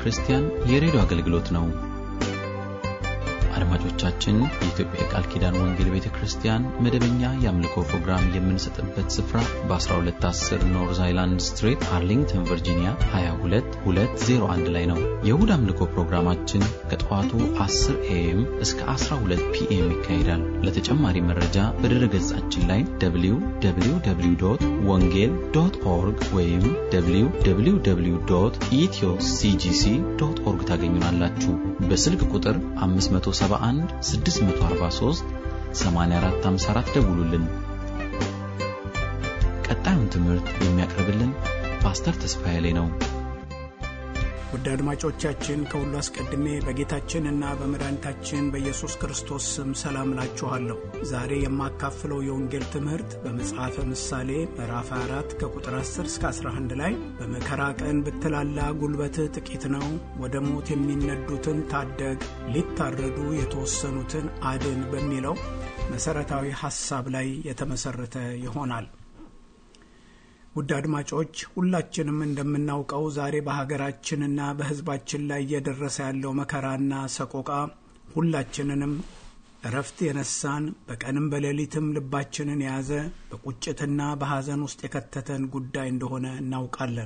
ክርስቲያን የሬዲዮ አገልግሎት ነው። አድማጮቻችን፣ የኢትዮጵያ የቃል ኪዳን ወንጌል ቤተ ክርስቲያን መደበኛ የአምልኮ ፕሮግራም የምንሰጥበት ስፍራ በ1210 ኖርዝ አይላንድ ስትሬት አርሊንግተን ቨርጂኒያ 22201 ላይ ነው። የእሁድ አምልኮ ፕሮግራማችን ከጠዋቱ 10 ኤኤም እስከ 12 ፒኤም ይካሄዳል። ለተጨማሪ መረጃ በድረ ገጻችን ላይ www ወንጌል ዶት ኦርግ ወይም www ኢትዮ ሲጂሲ ዶት ኦርግ ታገኙናላችሁ። በስልክ ቁጥር 571 643 8454 ደውሉልን። ቀጣዩን ትምህርት የሚያቀርብልን ፓስተር ተስፋዬ ላይ ነው። ውድ አድማጮቻችን ከሁሉ አስቀድሜ በጌታችንና በመድኃኒታችን በኢየሱስ ክርስቶስ ስም ሰላም እላችኋለሁ። ዛሬ የማካፍለው የወንጌል ትምህርት በመጽሐፈ ምሳሌ ምዕራፍ 4 ከቁጥር 10 እስከ 11 ላይ በመከራ ቀን ብትላላ ጉልበትህ ጥቂት ነው፣ ወደ ሞት የሚነዱትን ታደግ፣ ሊታረዱ የተወሰኑትን አድን በሚለው መሠረታዊ ሐሳብ ላይ የተመሠረተ ይሆናል። ውድ አድማጮች ሁላችንም እንደምናውቀው ዛሬ በሀገራችንና በሕዝባችን ላይ እየደረሰ ያለው መከራና ሰቆቃ ሁላችንንም እረፍት የነሳን በቀንም በሌሊትም ልባችንን የያዘ በቁጭትና በሐዘን ውስጥ የከተተን ጉዳይ እንደሆነ እናውቃለን።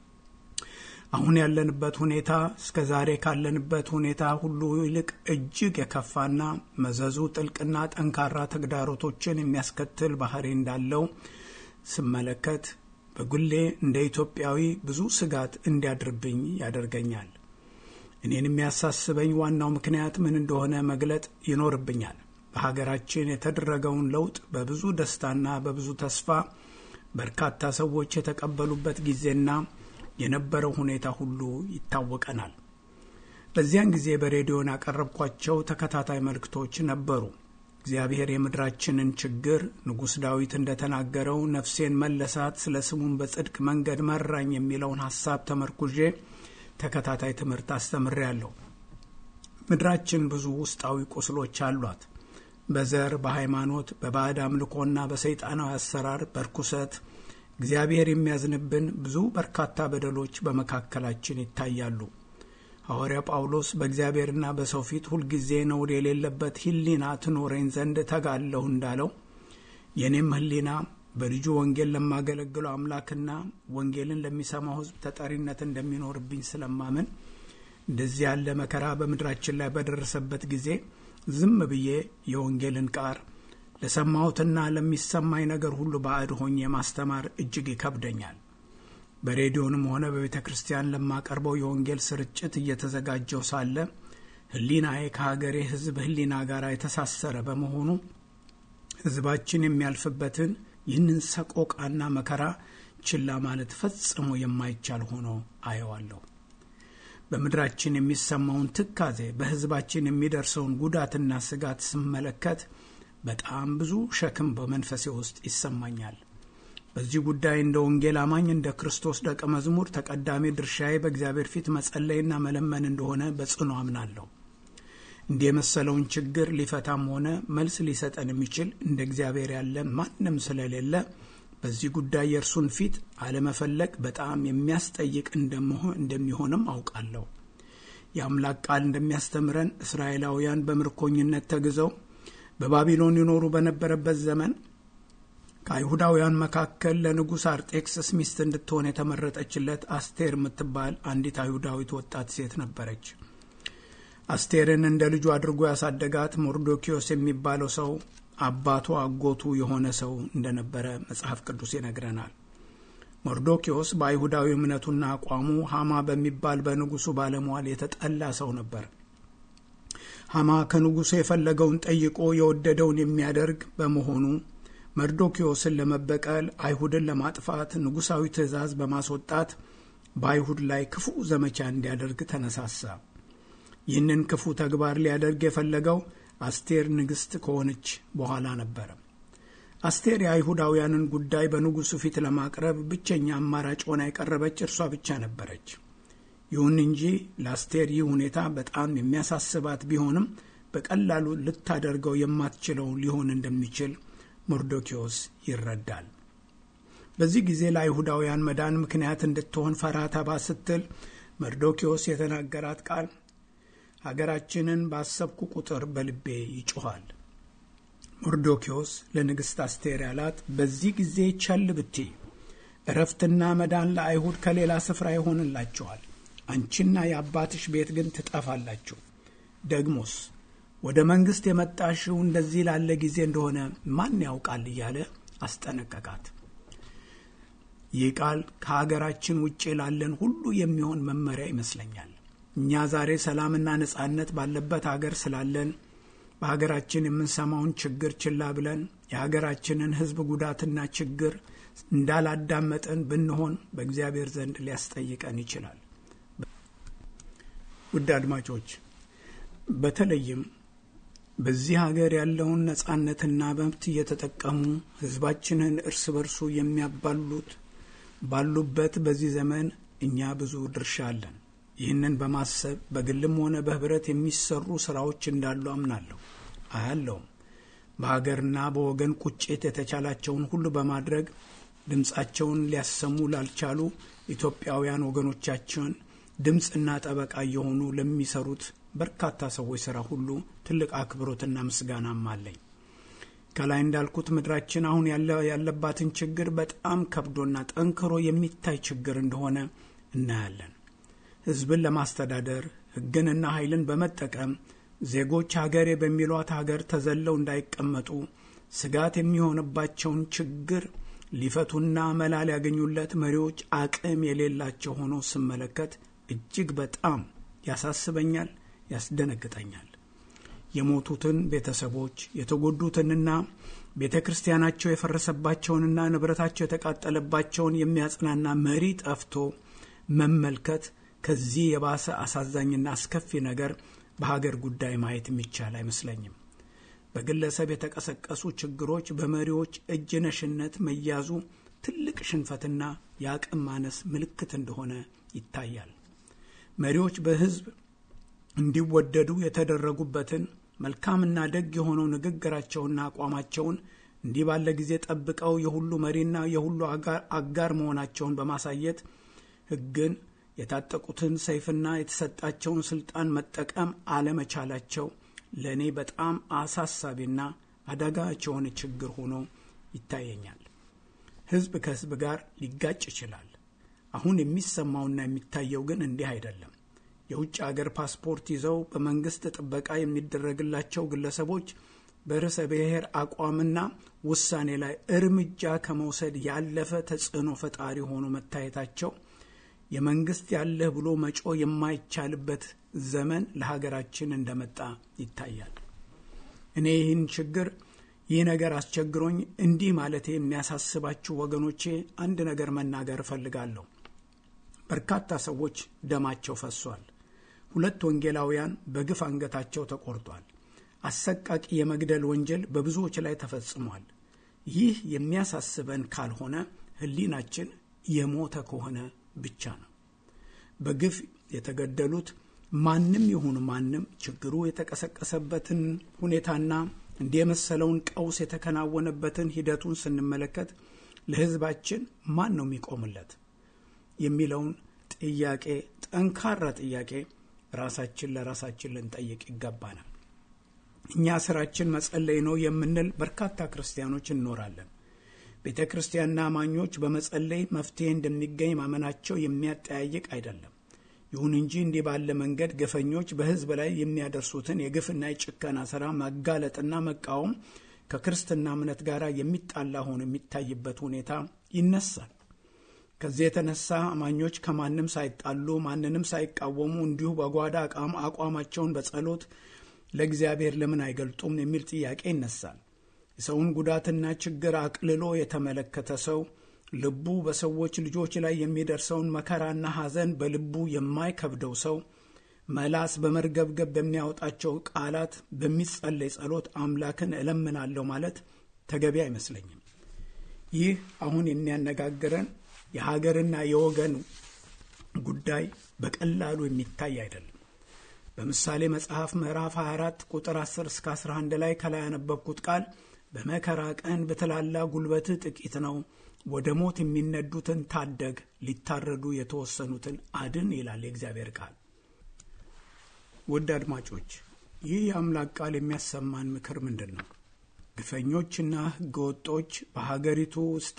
አሁን ያለንበት ሁኔታ እስከ ዛሬ ካለንበት ሁኔታ ሁሉ ይልቅ እጅግ የከፋና መዘዙ ጥልቅና ጠንካራ ተግዳሮቶችን የሚያስከትል ባህሪ እንዳለው ስመለከት በግሌ እንደ ኢትዮጵያዊ ብዙ ስጋት እንዲያድርብኝ ያደርገኛል። እኔን የሚያሳስበኝ ዋናው ምክንያት ምን እንደሆነ መግለጥ ይኖርብኛል። በሀገራችን የተደረገውን ለውጥ በብዙ ደስታና በብዙ ተስፋ በርካታ ሰዎች የተቀበሉበት ጊዜና የነበረው ሁኔታ ሁሉ ይታወቀናል። በዚያን ጊዜ በሬዲዮን ያቀረብኳቸው ተከታታይ መልእክቶች ነበሩ። እግዚአብሔር የምድራችንን ችግር ንጉሥ ዳዊት እንደተናገረው ነፍሴን መለሳት፣ ስለ ስሙን በጽድቅ መንገድ መራኝ የሚለውን ሐሳብ ተመርኩዤ ተከታታይ ትምህርት አስተምሬያለሁ። ምድራችን ብዙ ውስጣዊ ቁስሎች አሏት። በዘር፣ በሃይማኖት፣ በባዕድ አምልኮና በሰይጣናዊ አሰራር፣ በርኩሰት እግዚአብሔር የሚያዝንብን ብዙ በርካታ በደሎች በመካከላችን ይታያሉ። ሐዋርያ ጳውሎስ በእግዚአብሔርና በሰው ፊት ሁልጊዜ ነውር የሌለበት ሕሊና ትኖረኝ ዘንድ ተጋለሁ እንዳለው የእኔም ሕሊና በልጁ ወንጌል ለማገለግለው አምላክና ወንጌልን ለሚሰማው ሕዝብ ተጠሪነት እንደሚኖርብኝ ስለማምን እንደዚህ ያለ መከራ በምድራችን ላይ በደረሰበት ጊዜ ዝም ብዬ የወንጌልን ቃር ለሰማሁትና ለሚሰማኝ ነገር ሁሉ ባዕድ ሆኜ ማስተማር እጅግ ይከብደኛል። በሬዲዮንም ሆነ በቤተ ክርስቲያን ለማቀርበው የወንጌል ስርጭት እየተዘጋጀው ሳለ ሕሊናዬ ከሀገሬ ሕዝብ ሕሊና ጋር የተሳሰረ በመሆኑ ሕዝባችን የሚያልፍበትን ይህንን ሰቆቃና መከራ ችላ ማለት ፈጽሞ የማይቻል ሆኖ አየዋለሁ። በምድራችን የሚሰማውን ትካዜ፣ በሕዝባችን የሚደርሰውን ጉዳትና ስጋት ስመለከት በጣም ብዙ ሸክም በመንፈሴ ውስጥ ይሰማኛል። በዚህ ጉዳይ እንደ ወንጌል አማኝ እንደ ክርስቶስ ደቀ መዝሙር ተቀዳሚ ድርሻዬ በእግዚአብሔር ፊት መጸለይና መለመን እንደሆነ በጽኑ አምናለሁ። እንዲህ የመሰለውን ችግር ሊፈታም ሆነ መልስ ሊሰጠን የሚችል እንደ እግዚአብሔር ያለ ማንም ስለሌለ በዚህ ጉዳይ የእርሱን ፊት አለመፈለግ በጣም የሚያስጠይቅ እንደሚሆንም አውቃለሁ። የአምላክ ቃል እንደሚያስተምረን እስራኤላውያን በምርኮኝነት ተግዘው በባቢሎን ይኖሩ በነበረበት ዘመን ከአይሁዳውያን መካከል ለንጉሥ አርጤክስስ ሚስት እንድትሆን የተመረጠችለት አስቴር የምትባል አንዲት አይሁዳዊት ወጣት ሴት ነበረች። አስቴርን እንደ ልጁ አድርጎ ያሳደጋት ሞርዶኪዮስ የሚባለው ሰው አባቱ አጎቱ የሆነ ሰው እንደነበረ መጽሐፍ ቅዱስ ይነግረናል። ሞርዶኪዮስ በአይሁዳዊ እምነቱና አቋሙ ሐማ በሚባል በንጉሱ ባለሟል የተጠላ ሰው ነበር። ሐማ ከንጉሱ የፈለገውን ጠይቆ የወደደውን የሚያደርግ በመሆኑ መርዶኪዮስን ለመበቀል አይሁድን ለማጥፋት ንጉሳዊ ትእዛዝ በማስወጣት በአይሁድ ላይ ክፉ ዘመቻ እንዲያደርግ ተነሳሳ። ይህንን ክፉ ተግባር ሊያደርግ የፈለገው አስቴር ንግሥት ከሆነች በኋላ ነበረ። አስቴር የአይሁዳውያንን ጉዳይ በንጉሱ ፊት ለማቅረብ ብቸኛ አማራጭ ሆና የቀረበች እርሷ ብቻ ነበረች። ይሁን እንጂ ለአስቴር ይህ ሁኔታ በጣም የሚያሳስባት ቢሆንም በቀላሉ ልታደርገው የማትችለው ሊሆን እንደሚችል ሞርዶኪዎስ ይረዳል። በዚህ ጊዜ ለአይሁዳውያን መዳን ምክንያት እንድትሆን ፈራ ተባ ስትል መርዶኪዎስ የተናገራት ቃል ሀገራችንን ባሰብኩ ቁጥር በልቤ ይጮኋል። መርዶኪዎስ ለንግሥት አስቴር ያላት በዚህ ጊዜ ቸል ብቲ እረፍትና መዳን ለአይሁድ ከሌላ ስፍራ ይሆንላቸዋል፣ አንቺና የአባትሽ ቤት ግን ትጠፋላችሁ። ደግሞስ ወደ መንግሥት የመጣሽው እንደዚህ ላለ ጊዜ እንደሆነ ማን ያውቃል እያለ አስጠነቀቃት። ይህ ቃል ከሀገራችን ውጭ ላለን ሁሉ የሚሆን መመሪያ ይመስለኛል። እኛ ዛሬ ሰላምና ነጻነት ባለበት ሀገር ስላለን በሀገራችን የምንሰማውን ችግር ችላ ብለን የሀገራችንን ሕዝብ ጉዳትና ችግር እንዳላዳመጠን ብንሆን በእግዚአብሔር ዘንድ ሊያስጠይቀን ይችላል። ውድ አድማጮች፣ በተለይም በዚህ ሀገር ያለውን ነጻነትና መብት እየተጠቀሙ ሕዝባችንን እርስ በርሱ የሚያባሉት ባሉበት በዚህ ዘመን እኛ ብዙ ድርሻ አለን። ይህንን በማሰብ በግልም ሆነ በህብረት የሚሰሩ ስራዎች እንዳሉ አምናለሁ፣ አያለውም። በሀገርና በወገን ቁጭት የተቻላቸውን ሁሉ በማድረግ ድምፃቸውን ሊያሰሙ ላልቻሉ ኢትዮጵያውያን ወገኖቻችን ድምፅና ጠበቃ እየሆኑ ለሚሰሩት በርካታ ሰዎች ስራ ሁሉ ትልቅ አክብሮትና ምስጋናም አለኝ። ከላይ እንዳልኩት ምድራችን አሁን ያለባትን ችግር በጣም ከብዶና ጠንክሮ የሚታይ ችግር እንደሆነ እናያለን። ህዝብን ለማስተዳደር ህግንና ኃይልን በመጠቀም ዜጎች ሀገሬ በሚሏት ሀገር ተዘለው እንዳይቀመጡ ስጋት የሚሆንባቸውን ችግር ሊፈቱና መላ ሊያገኙለት መሪዎች አቅም የሌላቸው ሆኖ ስመለከት እጅግ በጣም ያሳስበኛል፣ ያስደነግጠኛል። የሞቱትን ቤተሰቦች የተጎዱትንና ቤተ ክርስቲያናቸው የፈረሰባቸውንና ንብረታቸው የተቃጠለባቸውን የሚያጽናና መሪ ጠፍቶ መመልከት ከዚህ የባሰ አሳዛኝና አስከፊ ነገር በሀገር ጉዳይ ማየት የሚቻል አይመስለኝም። በግለሰብ የተቀሰቀሱ ችግሮች በመሪዎች እጅ ነሽነት መያዙ ትልቅ ሽንፈትና የአቅም ማነስ ምልክት እንደሆነ ይታያል። መሪዎች በህዝብ እንዲወደዱ የተደረጉበትን መልካምና ደግ የሆነው ንግግራቸውና አቋማቸውን እንዲህ ባለ ጊዜ ጠብቀው የሁሉ መሪና የሁሉ አጋር መሆናቸውን በማሳየት ህግን የታጠቁትን ሰይፍና የተሰጣቸውን ስልጣን መጠቀም አለመቻላቸው ለእኔ በጣም አሳሳቢና አዳጋች የሆነ ችግር ሆኖ ይታየኛል። ህዝብ ከህዝብ ጋር ሊጋጭ ይችላል። አሁን የሚሰማውና የሚታየው ግን እንዲህ አይደለም። የውጭ አገር ፓስፖርት ይዘው በመንግስት ጥበቃ የሚደረግላቸው ግለሰቦች በርዕሰ ብሔር አቋምና ውሳኔ ላይ እርምጃ ከመውሰድ ያለፈ ተጽዕኖ ፈጣሪ ሆኖ መታየታቸው የመንግስት ያለህ ብሎ መጮ የማይቻልበት ዘመን ለሀገራችን እንደመጣ ይታያል። እኔ ይህን ችግር ይህ ነገር አስቸግሮኝ እንዲህ ማለቴ የሚያሳስባችሁ ወገኖቼ አንድ ነገር መናገር እፈልጋለሁ። በርካታ ሰዎች ደማቸው ፈሷል። ሁለት ወንጌላውያን በግፍ አንገታቸው ተቆርጧል። አሰቃቂ የመግደል ወንጀል በብዙዎች ላይ ተፈጽሟል። ይህ የሚያሳስበን ካልሆነ ሕሊናችን የሞተ ከሆነ ብቻ ነው። በግፍ የተገደሉት ማንም ይሁን ማንም ችግሩ የተቀሰቀሰበትን ሁኔታና እንዲህ የመሰለውን ቀውስ የተከናወነበትን ሂደቱን ስንመለከት ለሕዝባችን ማን ነው የሚቆምለት የሚለውን ጥያቄ ጠንካራ ጥያቄ ራሳችን ለራሳችን ልንጠይቅ ይገባናል። እኛ ስራችን መጸለይ ነው የምንል በርካታ ክርስቲያኖች እንኖራለን። ቤተ ክርስቲያንና አማኞች በመጸለይ መፍትሄ እንደሚገኝ ማመናቸው የሚያጠያይቅ አይደለም። ይሁን እንጂ እንዲህ ባለ መንገድ ግፈኞች በሕዝብ ላይ የሚያደርሱትን የግፍና የጭከና ስራ ማጋለጥና መቃወም ከክርስትና እምነት ጋር የሚጣላ ሆኖ የሚታይበት ሁኔታ ይነሳል። ከዚህ የተነሳ አማኞች ከማንም ሳይጣሉ ማንንም ሳይቃወሙ እንዲሁ በጓዳ አቋማቸውን በጸሎት ለእግዚአብሔር ለምን አይገልጡም የሚል ጥያቄ ይነሳል። የሰውን ጉዳትና ችግር አቅልሎ የተመለከተ ሰው ልቡ በሰዎች ልጆች ላይ የሚደርሰውን መከራና ሐዘን በልቡ የማይከብደው ሰው መላስ በመርገብገብ በሚያወጣቸው ቃላት በሚጸለይ ጸሎት አምላክን እለምናለሁ ማለት ተገቢ አይመስለኝም። ይህ አሁን የሚያነጋግረን የሀገርና የወገን ጉዳይ በቀላሉ የሚታይ አይደለም። በምሳሌ መጽሐፍ ምዕራፍ 24 ቁጥር 10 እስከ 11 ላይ ከላይ ያነበብኩት ቃል በመከራ ቀን በተላላ ጉልበትህ ጥቂት ነው፣ ወደ ሞት የሚነዱትን ታደግ፣ ሊታረዱ የተወሰኑትን አድን ይላል የእግዚአብሔር ቃል። ውድ አድማጮች ይህ የአምላክ ቃል የሚያሰማን ምክር ምንድን ነው? ግፈኞችና ሕገወጦች በሀገሪቱ ውስጥ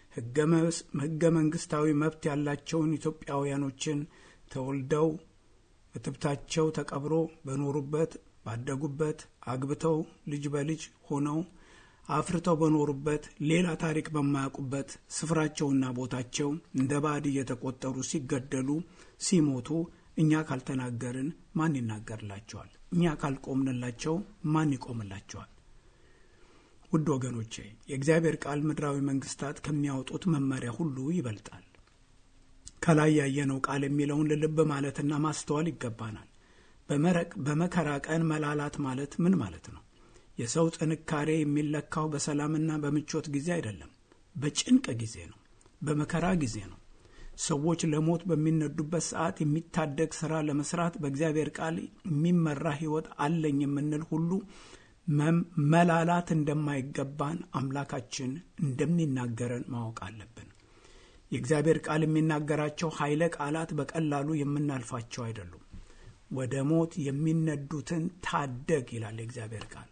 ሕገ መንግስታዊ መብት ያላቸውን ኢትዮጵያውያኖችን ተወልደው እትብታቸው ተቀብሮ በኖሩበት ባደጉበት አግብተው ልጅ በልጅ ሆነው አፍርተው በኖሩበት ሌላ ታሪክ በማያውቁበት ስፍራቸውና ቦታቸው እንደ ባዕድ እየተቆጠሩ ሲገደሉ ሲሞቱ እኛ ካልተናገርን ማን ይናገርላቸዋል? እኛ ካልቆምንላቸው ማን ይቆምላቸዋል? ውድ ወገኖቼ የእግዚአብሔር ቃል ምድራዊ መንግስታት ከሚያወጡት መመሪያ ሁሉ ይበልጣል። ከላይ ያየነው ቃል የሚለውን ልብ ማለትና ማስተዋል ይገባናል። በመከራ ቀን መላላት ማለት ምን ማለት ነው? የሰው ጥንካሬ የሚለካው በሰላምና በምቾት ጊዜ አይደለም፣ በጭንቅ ጊዜ ነው፣ በመከራ ጊዜ ነው። ሰዎች ለሞት በሚነዱበት ሰዓት የሚታደግ ስራ ለመስራት በእግዚአብሔር ቃል የሚመራ ሕይወት አለኝ የምንል ሁሉ መላላት እንደማይገባን አምላካችን እንደሚናገረን ማወቅ አለብን። የእግዚአብሔር ቃል የሚናገራቸው ኃይለ ቃላት በቀላሉ የምናልፋቸው አይደሉም። ወደ ሞት የሚነዱትን ታደግ ይላል የእግዚአብሔር ቃል።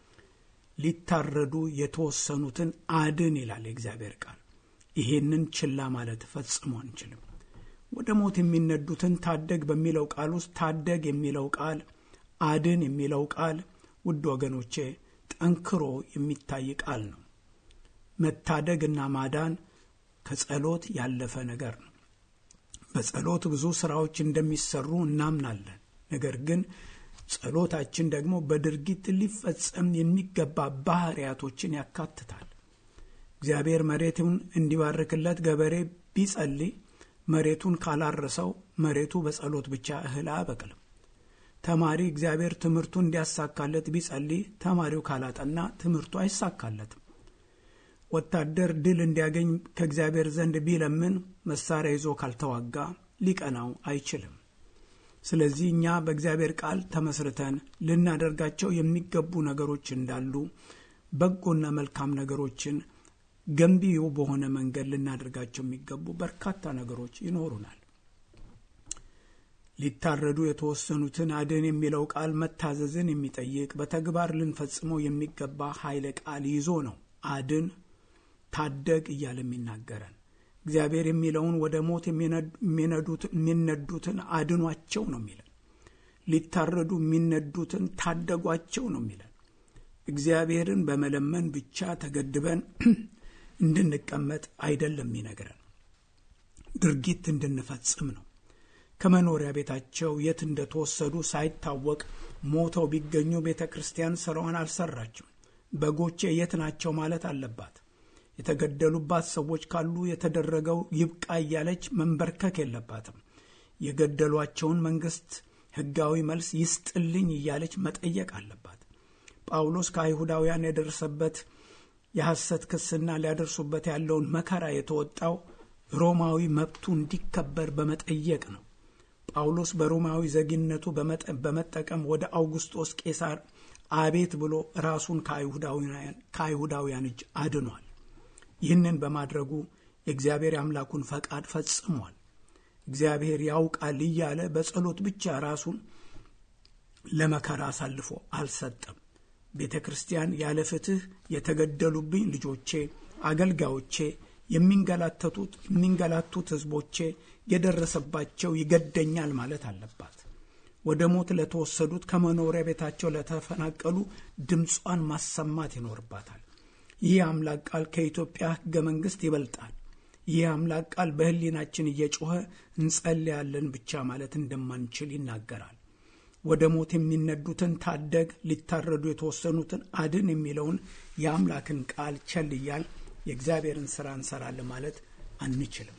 ሊታረዱ የተወሰኑትን አድን ይላል የእግዚአብሔር ቃል። ይሄንን ችላ ማለት ፈጽሞ አንችልም። ወደ ሞት የሚነዱትን ታደግ በሚለው ቃል ውስጥ ታደግ የሚለው ቃል፣ አድን የሚለው ቃል ውድ ወገኖቼ ጠንክሮ የሚታይ ቃል ነው። መታደግና ማዳን ከጸሎት ያለፈ ነገር ነው። በጸሎት ብዙ ስራዎች እንደሚሰሩ እናምናለን። ነገር ግን ጸሎታችን ደግሞ በድርጊት ሊፈጸም የሚገባ ባህሪያቶችን ያካትታል። እግዚአብሔር መሬቱን እንዲባርክለት ገበሬ ቢጸልይ መሬቱን ካላረሰው መሬቱ በጸሎት ብቻ እህል አያበቅልም። ተማሪ እግዚአብሔር ትምህርቱ እንዲያሳካለት ቢጸልይ ተማሪው ካላጠና ትምህርቱ አይሳካለትም። ወታደር ድል እንዲያገኝ ከእግዚአብሔር ዘንድ ቢለምን መሳሪያ ይዞ ካልተዋጋ ሊቀናው አይችልም። ስለዚህ እኛ በእግዚአብሔር ቃል ተመስርተን ልናደርጋቸው የሚገቡ ነገሮች እንዳሉ በጎና መልካም ነገሮችን ገንቢው በሆነ መንገድ ልናደርጋቸው የሚገቡ በርካታ ነገሮች ይኖሩናል። ሊታረዱ የተወሰኑትን አድን የሚለው ቃል መታዘዝን የሚጠይቅ በተግባር ልንፈጽመው የሚገባ ኃይለ ቃል ይዞ ነው አድን ታደግ እያለ የሚናገረን። እግዚአብሔር የሚለውን ወደ ሞት የሚነዱትን አድኗቸው ነው የሚለን። ሊታረዱ የሚነዱትን ታደጓቸው ነው የሚለን። እግዚአብሔርን በመለመን ብቻ ተገድበን እንድንቀመጥ አይደለም የሚነግረን፣ ድርጊት እንድንፈጽም ነው። ከመኖሪያ ቤታቸው የት እንደተወሰዱ ሳይታወቅ ሞተው ቢገኙ ቤተ ክርስቲያን ስራዋን አልሰራችም። በጎቼ የት ናቸው ማለት አለባት። የተገደሉባት ሰዎች ካሉ የተደረገው ይብቃ እያለች መንበርከክ የለባትም። የገደሏቸውን መንግስት ሕጋዊ መልስ ይስጥልኝ እያለች መጠየቅ አለባት። ጳውሎስ ከአይሁዳውያን የደረሰበት የሐሰት ክስና ሊያደርሱበት ያለውን መከራ የተወጣው ሮማዊ መብቱ እንዲከበር በመጠየቅ ነው። ጳውሎስ በሮማዊ ዜግነቱ በመጠቀም ወደ አውጉስጦስ ቄሳር አቤት ብሎ ራሱን ከአይሁዳውያን እጅ አድኗል። ይህንን በማድረጉ የእግዚአብሔር የአምላኩን ፈቃድ ፈጽሟል። እግዚአብሔር ያውቃል እያለ በጸሎት ብቻ ራሱን ለመከራ አሳልፎ አልሰጠም። ቤተ ክርስቲያን ያለ ፍትሕ የተገደሉብኝ ልጆቼ፣ አገልጋዮቼ፣ የሚንገላተቱት የሚንገላቱት ሕዝቦቼ የደረሰባቸው ይገደኛል ማለት አለባት። ወደ ሞት ለተወሰዱት ከመኖሪያ ቤታቸው ለተፈናቀሉ ድምጿን ማሰማት ይኖርባታል። ይህ አምላክ ቃል ከኢትዮጵያ ሕገ መንግሥት ይበልጣል። ይህ አምላክ ቃል በሕሊናችን እየጮኸ እንጸልያለን ብቻ ማለት እንደማንችል ይናገራል። ወደ ሞት የሚነዱትን ታደግ፣ ሊታረዱ የተወሰኑትን አድን የሚለውን የአምላክን ቃል ቸል እያል የእግዚአብሔርን ሥራ እንሰራለን ማለት አንችልም።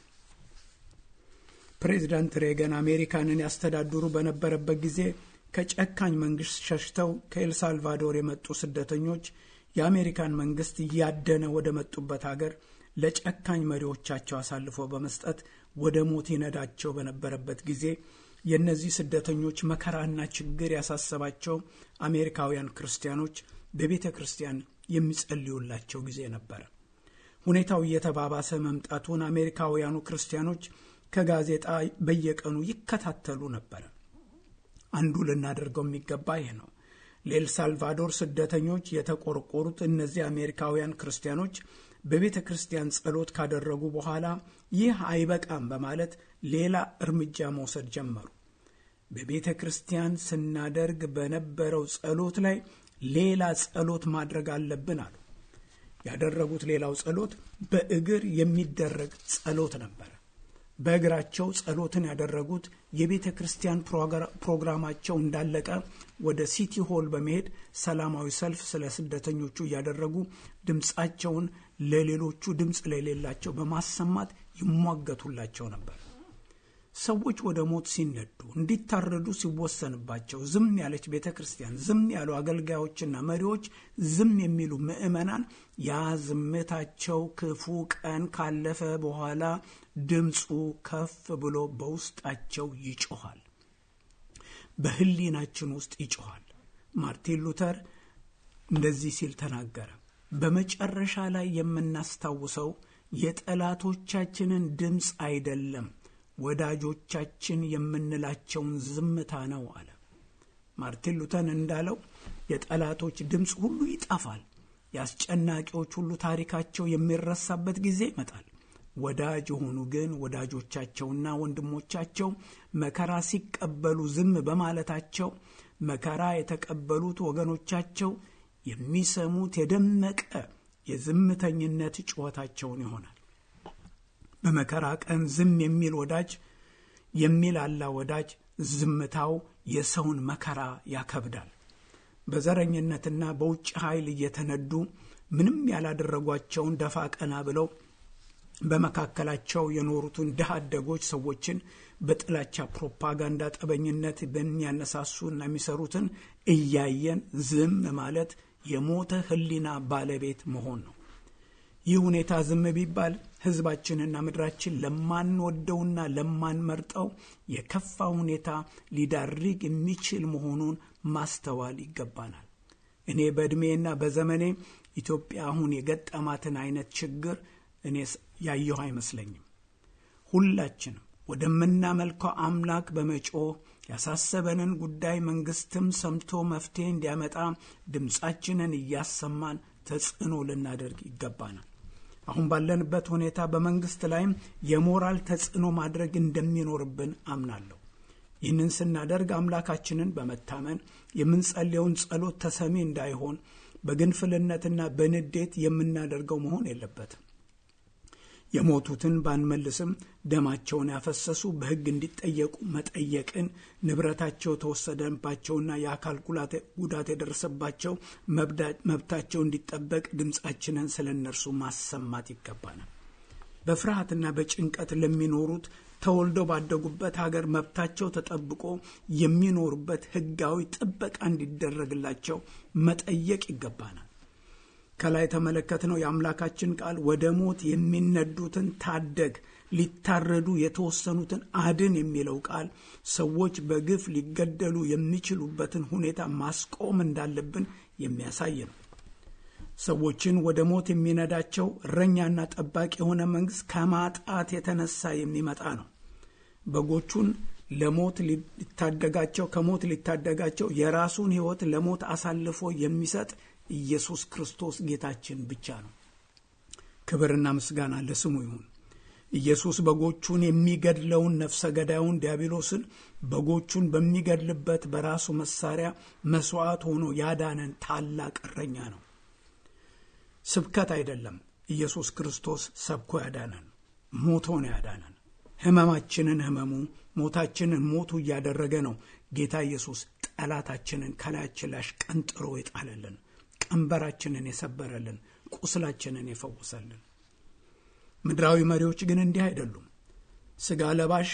ፕሬዚዳንት ሬገን አሜሪካንን ያስተዳድሩ በነበረበት ጊዜ ከጨካኝ መንግሥት ሸሽተው ከኤልሳልቫዶር የመጡ ስደተኞች የአሜሪካን መንግሥት እያደነ ወደ መጡበት አገር ለጨካኝ መሪዎቻቸው አሳልፎ በመስጠት ወደ ሞት ይነዳቸው በነበረበት ጊዜ የእነዚህ ስደተኞች መከራና ችግር ያሳሰባቸው አሜሪካውያን ክርስቲያኖች በቤተ ክርስቲያን የሚጸልዩላቸው ጊዜ ነበረ። ሁኔታው እየተባባሰ መምጣቱን አሜሪካውያኑ ክርስቲያኖች ከጋዜጣ በየቀኑ ይከታተሉ ነበረ። አንዱ ልናደርገው የሚገባ ይህ ነው። ለኤልሳልቫዶር ስደተኞች የተቆረቆሩት እነዚህ አሜሪካውያን ክርስቲያኖች በቤተ ክርስቲያን ጸሎት ካደረጉ በኋላ ይህ አይበቃም በማለት ሌላ እርምጃ መውሰድ ጀመሩ። በቤተ ክርስቲያን ስናደርግ በነበረው ጸሎት ላይ ሌላ ጸሎት ማድረግ አለብን አሉ። ያደረጉት ሌላው ጸሎት በእግር የሚደረግ ጸሎት ነበረ። በእግራቸው ጸሎትን ያደረጉት የቤተ ክርስቲያን ፕሮግራማቸው እንዳለቀ ወደ ሲቲ ሆል በመሄድ ሰላማዊ ሰልፍ ስለ ስደተኞቹ እያደረጉ ድምፃቸውን ለሌሎቹ ድምፅ ለሌላቸው በማሰማት ይሟገቱላቸው ነበር። ሰዎች ወደ ሞት ሲነዱ እንዲታረዱ ሲወሰንባቸው ዝም ያለች ቤተ ክርስቲያን፣ ዝም ያሉ አገልጋዮችና መሪዎች፣ ዝም የሚሉ ምዕመናን ያ ዝምታቸው ክፉ ቀን ካለፈ በኋላ ድምፁ ከፍ ብሎ በውስጣቸው ይጮኋል፣ በሕሊናችን ውስጥ ይጮኋል። ማርቲን ሉተር እንደዚህ ሲል ተናገረ። በመጨረሻ ላይ የምናስታውሰው የጠላቶቻችንን ድምፅ አይደለም ወዳጆቻችን የምንላቸውን ዝምታ ነው አለ። ማርቲን ሉተር እንዳለው የጠላቶች ድምፅ ሁሉ ይጠፋል። የአስጨናቂዎች ሁሉ ታሪካቸው የሚረሳበት ጊዜ ይመጣል። ወዳጅ የሆኑ ግን ወዳጆቻቸውና ወንድሞቻቸው መከራ ሲቀበሉ ዝም በማለታቸው መከራ የተቀበሉት ወገኖቻቸው የሚሰሙት የደመቀ የዝምተኝነት ጩኸታቸውን ይሆናል። በመከራ ቀን ዝም የሚል ወዳጅ የሚላላ ወዳጅ ዝምታው የሰውን መከራ ያከብዳል። በዘረኝነትና በውጭ ኃይል እየተነዱ ምንም ያላደረጓቸውን ደፋ ቀና ብለው በመካከላቸው የኖሩትን ድሃ አደጎች ሰዎችን በጥላቻ ፕሮፓጋንዳ ጠበኝነት በሚያነሳሱና የሚሰሩትን እያየን ዝም ማለት የሞተ ሕሊና ባለቤት መሆን ነው። ይህ ሁኔታ ዝም ቢባል ሕዝባችንና ምድራችን ለማንወደውና ለማንመርጠው የከፋ ሁኔታ ሊዳርግ የሚችል መሆኑን ማስተዋል ይገባናል። እኔ በዕድሜና በዘመኔ ኢትዮጵያ አሁን የገጠማትን አይነት ችግር እኔ ያየሁ አይመስለኝም። ሁላችንም ወደምናመልከው አምላክ በመጮህ ያሳሰበንን ጉዳይ መንግስትም ሰምቶ መፍትሄ እንዲያመጣ ድምፃችንን እያሰማን ተጽዕኖ ልናደርግ ይገባናል። አሁን ባለንበት ሁኔታ በመንግስት ላይም የሞራል ተጽዕኖ ማድረግ እንደሚኖርብን አምናለሁ። ይህንን ስናደርግ አምላካችንን በመታመን የምንጸልየውን ጸሎት ተሰሚ እንዳይሆን በግንፍልነትና በንዴት የምናደርገው መሆን የለበትም። የሞቱትን ባንመልስም ደማቸውን ያፈሰሱ በሕግ እንዲጠየቁ መጠየቅን፣ ንብረታቸው የተወሰደባቸውና የአካል ጉዳት የደረሰባቸው መብታቸው እንዲጠበቅ ድምፃችንን ስለ እነርሱ ማሰማት ይገባናል። በፍርሃትና በጭንቀት ለሚኖሩት ተወልደው ባደጉበት ሀገር መብታቸው ተጠብቆ የሚኖሩበት ሕጋዊ ጥበቃ እንዲደረግላቸው መጠየቅ ይገባናል። ከላይ የተመለከትነው የአምላካችን ቃል ወደ ሞት የሚነዱትን ታደግ፣ ሊታረዱ የተወሰኑትን አድን የሚለው ቃል ሰዎች በግፍ ሊገደሉ የሚችሉበትን ሁኔታ ማስቆም እንዳለብን የሚያሳይ ነው። ሰዎችን ወደ ሞት የሚነዳቸው እረኛና ጠባቂ የሆነ መንግስት ከማጣት የተነሳ የሚመጣ ነው። በጎቹን ለሞት ሊታደጋቸው ከሞት ሊታደጋቸው የራሱን ሕይወት ለሞት አሳልፎ የሚሰጥ ኢየሱስ ክርስቶስ ጌታችን ብቻ ነው። ክብርና ምስጋና ለስሙ ይሁን። ኢየሱስ በጎቹን የሚገድለውን ነፍሰ ገዳዩን ዲያብሎስን በጎቹን በሚገድልበት በራሱ መሳሪያ መስዋዕት ሆኖ ያዳነን ታላቅ እረኛ ነው። ስብከት አይደለም። ኢየሱስ ክርስቶስ ሰብኮ ያዳነን፣ ሞቶ ነው ያዳነን። ሕመማችንን ሕመሙ፣ ሞታችንን ሞቱ እያደረገ ነው ጌታ ኢየሱስ ጠላታችንን ከላያችን ላይ አሽቀንጥሮ የጣለልን፣ ቀንበራችንን የሰበረልን፣ ቁስላችንን የፈወሰልን። ምድራዊ መሪዎች ግን እንዲህ አይደሉም። ስጋ ለባሽ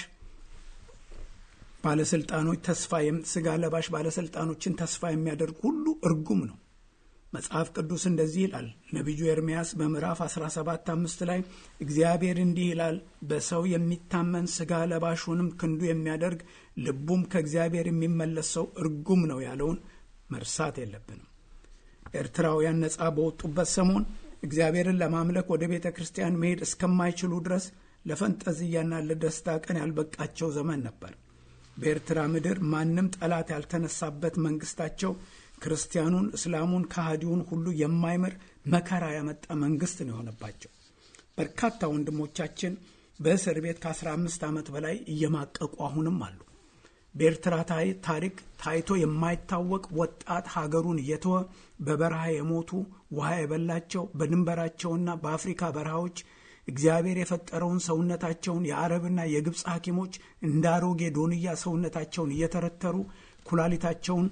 ባለስልጣኖች ተስፋ ስጋ ለባሽ ባለስልጣኖችን ተስፋ የሚያደርግ ሁሉ እርጉም ነው። መጽሐፍ ቅዱስ እንደዚህ ይላል። ነቢዩ ኤርምያስ በምዕራፍ 17 አምስት ላይ እግዚአብሔር እንዲህ ይላል፣ በሰው የሚታመን ስጋ ለባሹንም ክንዱ የሚያደርግ ልቡም ከእግዚአብሔር የሚመለስ ሰው እርጉም ነው ያለውን መርሳት የለብንም። ኤርትራውያን ነፃ በወጡበት ሰሞን እግዚአብሔርን ለማምለክ ወደ ቤተ ክርስቲያን መሄድ እስከማይችሉ ድረስ ለፈንጠዝያና ለደስታ ቀን ያልበቃቸው ዘመን ነበር። በኤርትራ ምድር ማንም ጠላት ያልተነሳበት መንግስታቸው ክርስቲያኑን፣ እስላሙን፣ ከሃዲውን ሁሉ የማይምር መከራ ያመጣ መንግስት ነው የሆነባቸው። በርካታ ወንድሞቻችን በእስር ቤት ከ15 ዓመት በላይ እየማቀቁ አሁንም አሉ። በኤርትራ ታሪክ ታይቶ የማይታወቅ ወጣት ሀገሩን እየተወ በበረሃ የሞቱ ውሃ የበላቸው በድንበራቸውና በአፍሪካ በረሃዎች እግዚአብሔር የፈጠረውን ሰውነታቸውን የአረብና የግብፅ ሐኪሞች እንደ አሮጌ ዶንያ ሰውነታቸውን እየተረተሩ ኩላሊታቸውን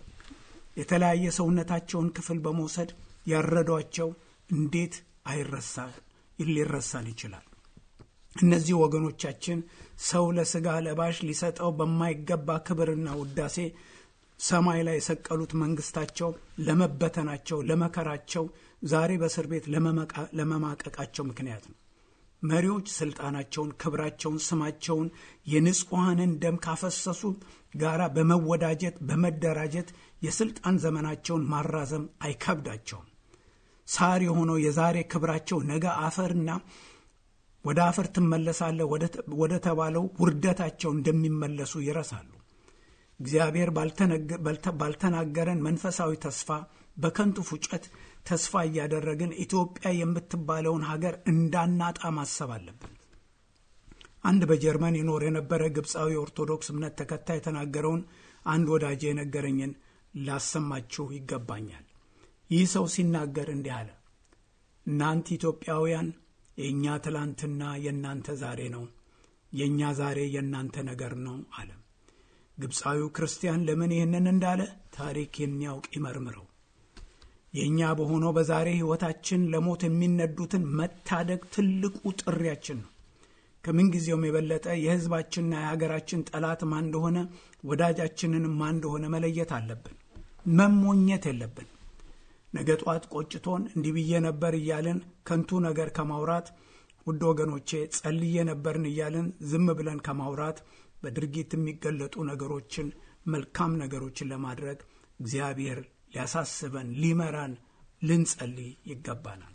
የተለያየ ሰውነታቸውን ክፍል በመውሰድ ያረዷቸው እንዴት አይረሳ ሊረሳን ይችላል? እነዚህ ወገኖቻችን ሰው ለስጋ ለባሽ ሊሰጠው በማይገባ ክብርና ውዳሴ ሰማይ ላይ የሰቀሉት መንግስታቸው ለመበተናቸው፣ ለመከራቸው፣ ዛሬ በእስር ቤት ለመማቀቃቸው ምክንያት ነው። መሪዎች ስልጣናቸውን፣ ክብራቸውን፣ ስማቸውን የንጹሐንን ደም ካፈሰሱ ጋራ በመወዳጀት በመደራጀት የስልጣን ዘመናቸውን ማራዘም አይከብዳቸውም። ሳር የሆነው የዛሬ ክብራቸው ነገ አፈርና ወደ አፈር ትመለሳለህ ወደ ተባለው ውርደታቸው እንደሚመለሱ ይረሳሉ። እግዚአብሔር ባልተናገረን መንፈሳዊ ተስፋ በከንቱ ፉጨት ተስፋ እያደረግን ኢትዮጵያ የምትባለውን ሀገር እንዳናጣ ማሰብ አለብን። አንድ በጀርመን ይኖር የነበረ ግብፃዊ ኦርቶዶክስ እምነት ተከታይ የተናገረውን አንድ ወዳጄ የነገረኝን ላሰማችሁ ይገባኛል። ይህ ሰው ሲናገር እንዲህ አለ። እናንተ ኢትዮጵያውያን የእኛ ትላንትና የእናንተ ዛሬ ነው፣ የእኛ ዛሬ የእናንተ ነገር ነው አለ። ግብፃዊው ክርስቲያን ለምን ይህንን እንዳለ ታሪክ የሚያውቅ ይመርምረው። የእኛ በሆነው በዛሬ ሕይወታችን ለሞት የሚነዱትን መታደግ ትልቁ ጥሪያችን ነው። ከምንጊዜውም የበለጠ የሕዝባችንና የሀገራችን ጠላት ማን እንደሆነ ወዳጃችንን ማን እንደሆነ መለየት አለብን። መሞኘት የለብን። ነገ ጧት ቆጭቶን እንዲህ ብዬ ነበር እያልን ከንቱ ነገር ከማውራት ውድ ወገኖቼ ጸልዬ ነበርን እያልን ዝም ብለን ከማውራት በድርጊት የሚገለጡ ነገሮችን መልካም ነገሮችን ለማድረግ እግዚአብሔር ሊያሳስበን ሊመራን ልንጸልይ ይገባናል።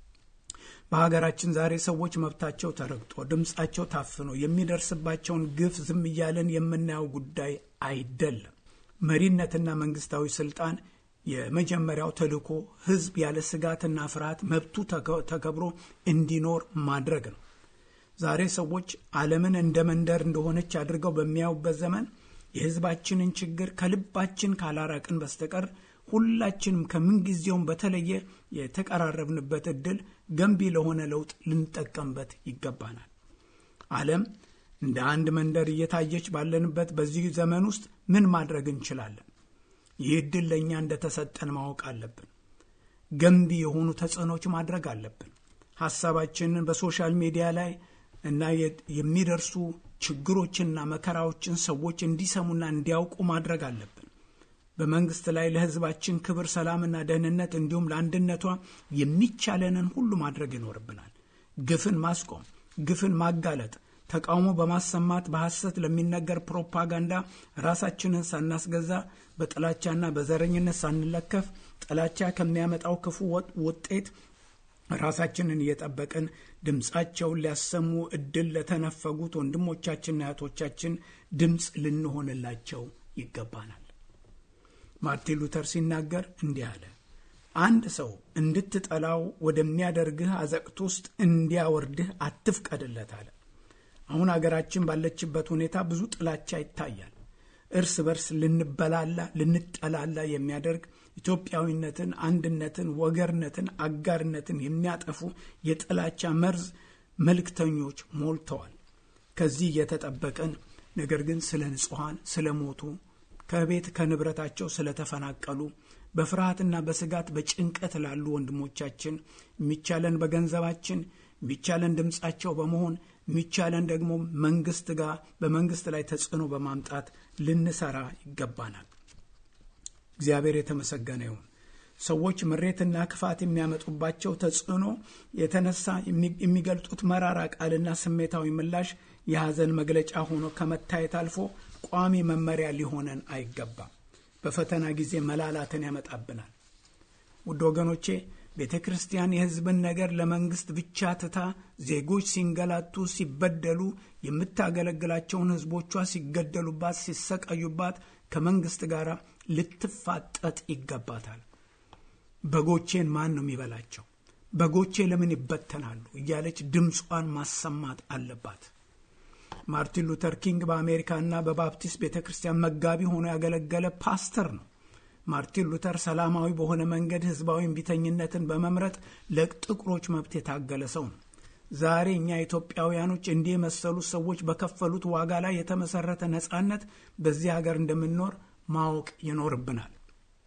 በሀገራችን ዛሬ ሰዎች መብታቸው ተረግጦ ድምፃቸው ታፍኖ የሚደርስባቸውን ግፍ ዝም እያለን የምናየው ጉዳይ አይደለም። መሪነትና መንግስታዊ ስልጣን የመጀመሪያው ተልእኮ ህዝብ ያለ ስጋትና ፍርሃት መብቱ ተከብሮ እንዲኖር ማድረግ ነው። ዛሬ ሰዎች ዓለምን እንደ መንደር እንደሆነች አድርገው በሚያዩበት ዘመን የህዝባችንን ችግር ከልባችን ካላራቅን በስተቀር ሁላችንም ከምንጊዜውም በተለየ የተቀራረብንበት እድል ገንቢ ለሆነ ለውጥ ልንጠቀምበት ይገባናል። ዓለም እንደ አንድ መንደር እየታየች ባለንበት በዚህ ዘመን ውስጥ ምን ማድረግ እንችላለን? ይህ እድል ለእኛ እንደተሰጠን ማወቅ አለብን። ገንቢ የሆኑ ተጽዕኖች ማድረግ አለብን። ሀሳባችንን በሶሻል ሚዲያ ላይ እና የሚደርሱ ችግሮችንና መከራዎችን ሰዎች እንዲሰሙና እንዲያውቁ ማድረግ አለብን። በመንግስት ላይ ለህዝባችን ክብር፣ ሰላምና ደህንነት እንዲሁም ለአንድነቷ የሚቻለንን ሁሉ ማድረግ ይኖርብናል። ግፍን ማስቆም፣ ግፍን ማጋለጥ፣ ተቃውሞ በማሰማት በሐሰት ለሚነገር ፕሮፓጋንዳ ራሳችንን ሳናስገዛ በጥላቻና በዘረኝነት ሳንለከፍ ጥላቻ ከሚያመጣው ክፉ ውጤት ራሳችንን እየጠበቅን ድምፃቸውን ሊያሰሙ እድል ለተነፈጉት ወንድሞቻችንና እህቶቻችን ድምፅ ልንሆንላቸው ይገባናል። ማርቲን ሉተር ሲናገር እንዲህ አለ። አንድ ሰው እንድትጠላው ወደሚያደርግህ አዘቅት ውስጥ እንዲያወርድህ አትፍቀድለት አለ። አሁን አገራችን ባለችበት ሁኔታ ብዙ ጥላቻ ይታያል። እርስ በርስ ልንበላላ ልንጠላላ የሚያደርግ ኢትዮጵያዊነትን፣ አንድነትን፣ ወገርነትን፣ አጋርነትን የሚያጠፉ የጥላቻ መርዝ መልእክተኞች ሞልተዋል። ከዚህ እየተጠበቅን ነገር ግን ስለ ንጹሐን ስለ ሞቱ ከቤት ከንብረታቸው ስለተፈናቀሉ በፍርሃትና በስጋት በጭንቀት ላሉ ወንድሞቻችን የሚቻለን በገንዘባችን የሚቻለን ድምፃቸው በመሆን የሚቻለን ደግሞ መንግስት ጋር በመንግስት ላይ ተጽዕኖ በማምጣት ልንሰራ ይገባናል። እግዚአብሔር የተመሰገነ ይሁን። ሰዎች ምሬትና ክፋት የሚያመጡባቸው ተጽዕኖ የተነሳ የሚገልጡት መራራ ቃልና ስሜታዊ ምላሽ የሐዘን መግለጫ ሆኖ ከመታየት አልፎ ቋሚ መመሪያ ሊሆነን አይገባም። በፈተና ጊዜ መላላትን ያመጣብናል። ውድ ወገኖቼ ቤተ ክርስቲያን የሕዝብን ነገር ለመንግሥት ብቻ ትታ ዜጎች ሲንገላቱ፣ ሲበደሉ፣ የምታገለግላቸውን ሕዝቦቿ ሲገደሉባት፣ ሲሰቃዩባት ከመንግሥት ጋር ልትፋጠጥ ይገባታል። በጎቼን ማን ነው የሚበላቸው? በጎቼ ለምን ይበተናሉ? እያለች ድምጿን ማሰማት አለባት። ማርቲን ሉተር ኪንግ በአሜሪካና በባፕቲስት ቤተ ክርስቲያን መጋቢ ሆኖ ያገለገለ ፓስተር ነው። ማርቲን ሉተር ሰላማዊ በሆነ መንገድ ህዝባዊ እምቢተኝነትን በመምረጥ ለጥቁሮች መብት የታገለ ሰው ነው። ዛሬ እኛ ኢትዮጵያውያኖች እንዲህ የመሰሉ ሰዎች በከፈሉት ዋጋ ላይ የተመሰረተ ነጻነት በዚህ ሀገር እንደምንኖር ማወቅ ይኖርብናል።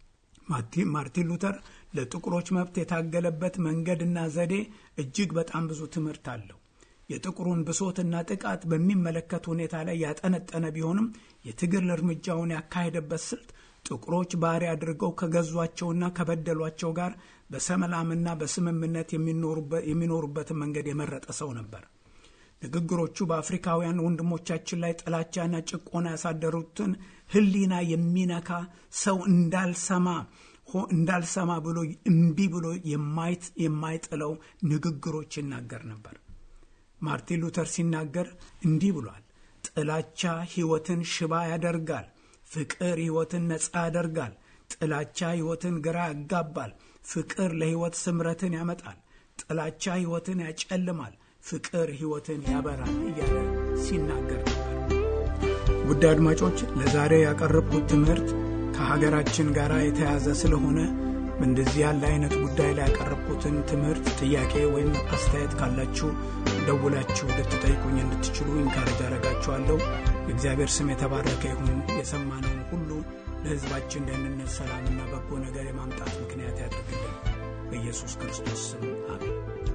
ማርቲን ሉተር ለጥቁሮች መብት የታገለበት መንገድና ዘዴ እጅግ በጣም ብዙ ትምህርት አለው። የጥቁሩን ብሶትና ጥቃት በሚመለከት ሁኔታ ላይ ያጠነጠነ ቢሆንም የትግል እርምጃውን ያካሄደበት ስልት ጥቁሮች ባሪያ አድርገው ከገዟቸውና ከበደሏቸው ጋር በሰላምና በስምምነት የሚኖሩበትን መንገድ የመረጠ ሰው ነበር። ንግግሮቹ በአፍሪካውያን ወንድሞቻችን ላይ ጥላቻና ጭቆና ያሳደሩትን ሕሊና የሚነካ ሰው እንዳልሰማ እንዳልሰማ ብሎ እምቢ ብሎ የማይጥለው ንግግሮች ይናገር ነበር። ማርቲን ሉተር ሲናገር እንዲህ ብሏል። ጥላቻ ሕይወትን ሽባ ያደርጋል። ፍቅር ሕይወትን ነፃ ያደርጋል። ጥላቻ ሕይወትን ግራ ያጋባል። ፍቅር ለሕይወት ስምረትን ያመጣል። ጥላቻ ሕይወትን ያጨልማል። ፍቅር ሕይወትን ያበራል እያለ ሲናገር ነበር። ውድ አድማጮች ለዛሬ ያቀረብኩት ትምህርት ከሀገራችን ጋር የተያዘ ስለሆነ እንደዚህ ያለ አይነት ጉዳይ ላይ ያቀረብኩትን ትምህርት ጥያቄ ወይም አስተያየት ካላችሁ ደውላችሁ ልትጠይቁኝ እንድትችሉ ኢንካረጅ አረጋችኋለሁ። የእግዚአብሔር ስም የተባረከ ይሁን። የሰማነውን ሁሉ ለሕዝባችን ደህንነት፣ ሰላምና በጎ ነገር የማምጣት ምክንያት ያደርግልን። በኢየሱስ ክርስቶስ ስም አሜን።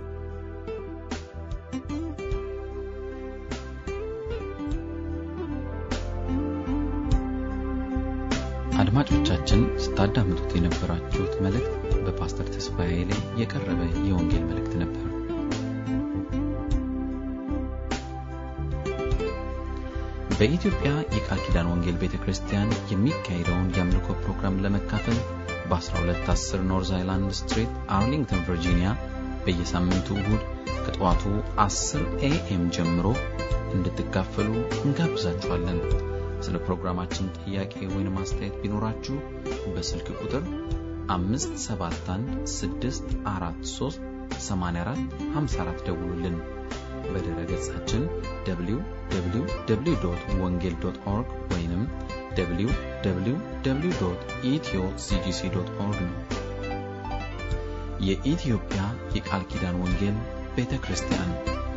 አድማጮቻችን ስታዳምጡት የነበራችሁት መልእክት በፓስተር ተስፋዬ ላይ የቀረበ የወንጌል መልእክት ነበር። በኢትዮጵያ የቃል ኪዳን ወንጌል ቤተ ክርስቲያን የሚካሄደውን የአምልኮ ፕሮግራም ለመካፈል በ1210 ኖርዝ አይላንድ ስትሪት አርሊንግተን ቨርጂኒያ በየሳምንቱ እሁድ ከጠዋቱ 10 ኤኤም ጀምሮ እንድትካፈሉ እንጋብዛችኋለን። ስለ ፕሮግራማችን ጥያቄ ወይም አስተያየት ቢኖራችሁ በስልክ ቁጥር 571 ደውሉልን። በድረ ገጻችን www ወንጌል ኦርግ ወይም www ኢትዮ ሲጂሲ ኦርግ ነው። የኢትዮጵያ የቃል ኪዳን ወንጌል ቤተ ክርስቲያን